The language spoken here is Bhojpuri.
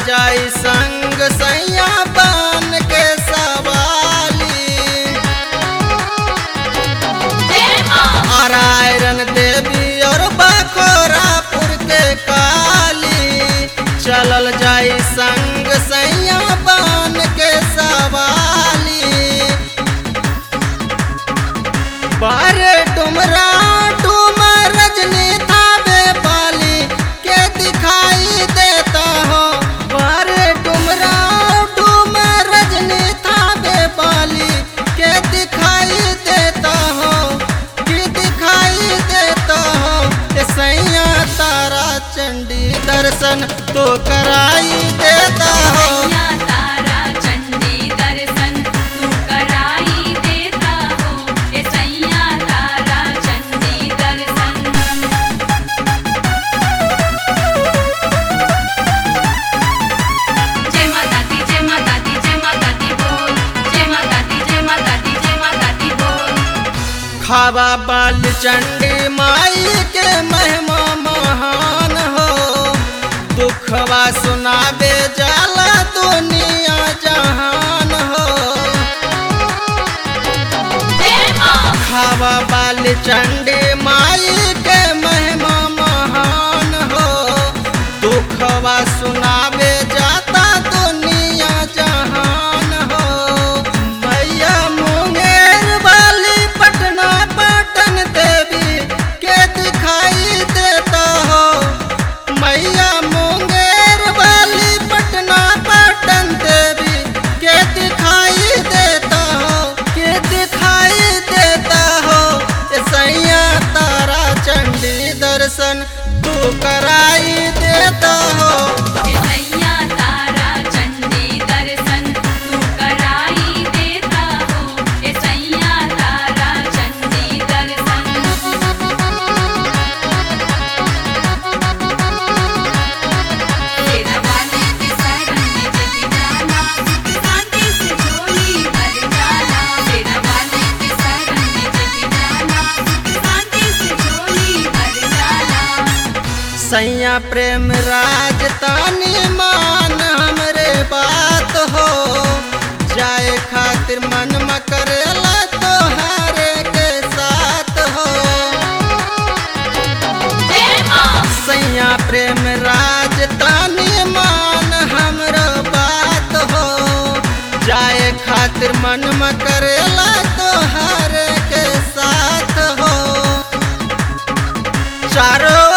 जाई संग सैया बन के सवाली नारायण देवी और बखोरापुर के काली चलल जाई संग सैया बन के सवाली बारे डुमरा डुमर रजनी थावे पाली के दिखाई देता हो बारे डुमरा डुमर रजनी थावे पाली के दिखाई देता हो कि दिखाई देता हो ए सैया तारा चंडी दर्शन तो कराई देता हो सैया तारा चंडी दर्शन तू कराई देता हो ए सैया तारा चंडी दर्शन जय माता दी जय माता दी जय माता दी बोल जय माता दी जय माता दी जय माता दी बोल खावा बाल चंडी माई के महिमा महान हो दुखवा सुनाबे जाला दुनिया जहान हो जय मां खावा बाल चंडी माई के महिमा महान हो दुखवा सुनाबे जाता दुनिया जहान हो मैया मुंगेर वाली पटना पटन देवी के दिखाई देता हो मैया मुंगेर वाली पटना पटन देवी के दिखाई देता हो के दिखाई देता हो ए सैया तारा चंडी दर्शन तू कराई देता हो ए सैया तारा चंडी दर्शन तू कराई देता हो ए सैया तारा चंडी दर्शन तेरा वाले के शरण में जग जाना सुख शांति से झोली भर जाना तेरा वाले के शरण में जग जाना सुख शांति से झोली भर जाना सैया प्रेम राज तानी मान हमरे बात हो जाए खातिर मन म करेला तोहारे के साथ हो जय मां सैया प्रेम राज तानी मान हमरो बात हो जाए खातिर मन म करेला तोहारे के साथ हो चारों